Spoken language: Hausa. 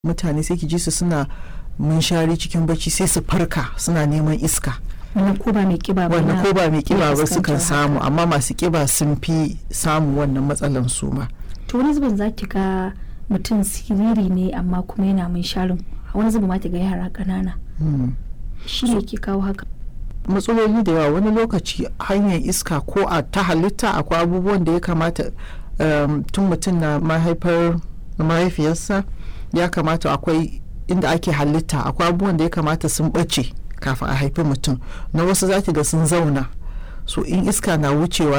mutane sai ki ji su suna munshari cikin bacci sai su farka suna neman iska wannan ko ba mai kiba ba wannan na- ko ba mai kiba ba sukan fuskantar samu haka. amma masu kiba sun fi samun wannan matsalan su ma to wani zubin za ki ga mutum siriri ne amma kuma yana mun sharin wani zubin ma ki ga yara ƙanana Hmm. shi ne ke kawo haka matsaloli da yawa wani lokaci hanyar iska ko a ta halitta akwai abubuwan da ya kamata um, tun mutum na mahaifar mahaifiyarsa ya kamata akwai inda ake halitta akwai abubuwan da ya kamata sun ɓace kafin a haifi mutum na wasu za ki ga sun zauna so in iska na wucewa